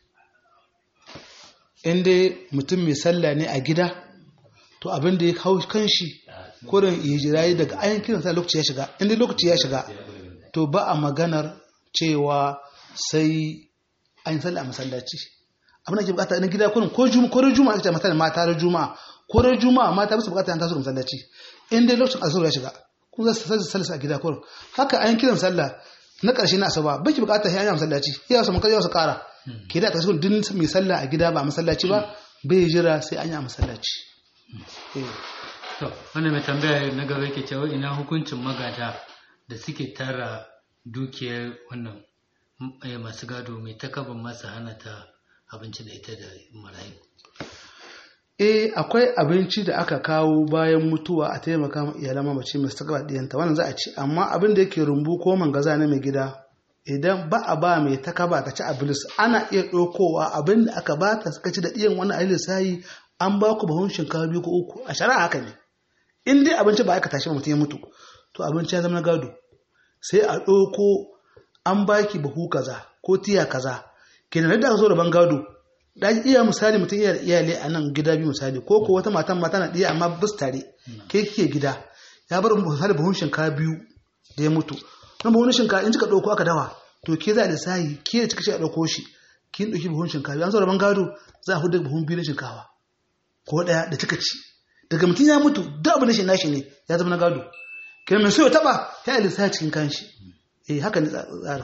Speaker 1: in dai mutum mai sallah ne a gida to abinda ya hau kan shi kurin hijirayi daga ayin kiran sa lokaci ya shiga inda lokaci ya shiga to ba a maganar cewa sai an yi sallah a masallaci abin da ke bukata na gida kurin ko juma'a ko juma'a ake mata mata da juma'a ko da juma'a mata ba su bukata an taso da masallaci inda lokacin azhar ya shiga kun za su sallah a gida kurin haka ayin kiran sallah na ƙarshe na asaba ba ki bukata sai an yi masallaci ya wasu makar wasu ƙara ke da ƙarshe din mai sallah a gida ba masallaci ba bai jira sai an yi a masallaci
Speaker 3: to wanda mai tambaya na gaba yake cewa ina hukuncin magada da suke tara dukiyar wannan masu gado mai takaban masa hana ta abinci da ita da marayu
Speaker 1: eh akwai abinci da aka kawo bayan mutuwa a taimaka ma iyalan mamaci mai takaba diyanta wannan za a ci amma abin da yake rumbu ko mangaza na mai gida idan ba a ba mai takaba ta ci abilis ana iya ɗaukowa abin da aka ba ta suka ci da ɗiyan wani ayi lissayi an ba ku bahun shinkafa biyu ko uku a shari'a haka ne in dai abinci ba aka tashi mutum ya mutu to abinci ya zama na gado sai a ɗauko an baki bahu kaza ko tiya kaza kenan da aka zo da ban gado da iya misali mutum iya iyali a nan gida biyu misali ko ko wata matan mata na ɗiya amma bus tare ke kike gida ya bar misali bahun shinkafa biyu da ya mutu don bahun shinkafa in kika ɗauko aka dawa to ke za a lissahi ke da kika ce a ɗauko shi kin ɗauki bahun shinkafa an zo da ban gado za a hudu bahun biyu na shinkafa ko ɗaya da kika ci daga mutum ya mutu duk abin da shi nashi ne ya zama na gado kenan mai so ya taba ya yi lissafi cikin kanshi eh haka ne tsara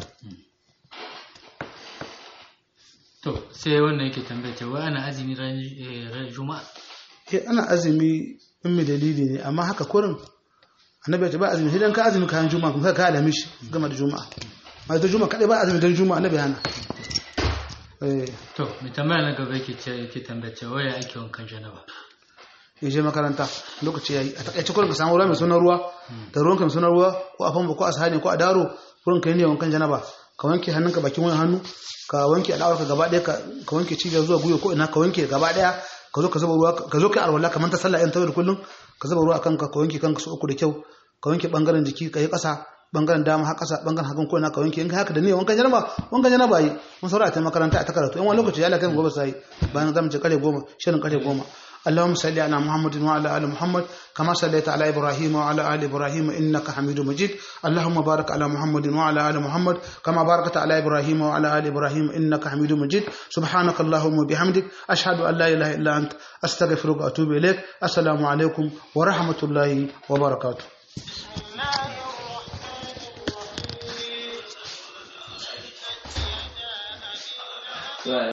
Speaker 3: to sai wannan yake tambaya cewa ana azumi ran juma'a
Speaker 1: eh ana azumi in mai dalili ne amma haka kurin annabi ya ce ba azumi sai dan ka azumi kayan juma'a kuma ka alami shi gama da juma'a ma da juma'a kadai ba azumi dan juma'a annabi hana eh
Speaker 3: to mai tambaya na gaba yake ce yake tambaya cewa ya ake wankan janaba
Speaker 1: ya je makaranta lokaci yayi a takaice kurin ka samu ruwa mai sunan ruwa da ruwan ka mai sunan ruwa ko a famfo ko a sahani ko a daro kurin ka yi ne wankan janaba ka wanke hannunka bakin wani hannu ka wanke al'awarka gaba ɗaya ka wanke cibiyar zuwa guyo ko ina ka wanke gaba ɗaya ka zo ka zuba ruwa ka zo kai alwala kamar ta sallah yan tawar kullum ka zuba ruwa kanka ka wanke kanka su uku da kyau ka wanke bangaren jiki ka yi ƙasa bangaren dama har ƙasa bangaren hagun ko ina ka wanke in ka haka da ne wankan janaba wankan janaba yi mun saura ta makaranta a ta karatu in wani lokaci ya lakai gobe sai bayan zamu ce kare goma shirin kare goma اللهم صل على محمد وعلى ال محمد كما صليت على ابراهيم وعلى ال ابراهيم انك حميد مجيد اللهم بارك على محمد وعلى ال محمد كما باركت على ابراهيم وعلى ال ابراهيم انك حميد مجيد سبحانك اللهم وبحمدك اشهد ان لا اله الا انت استغفرك واتوب اليك السلام عليكم ورحمه الله وبركاته
Speaker 2: Right.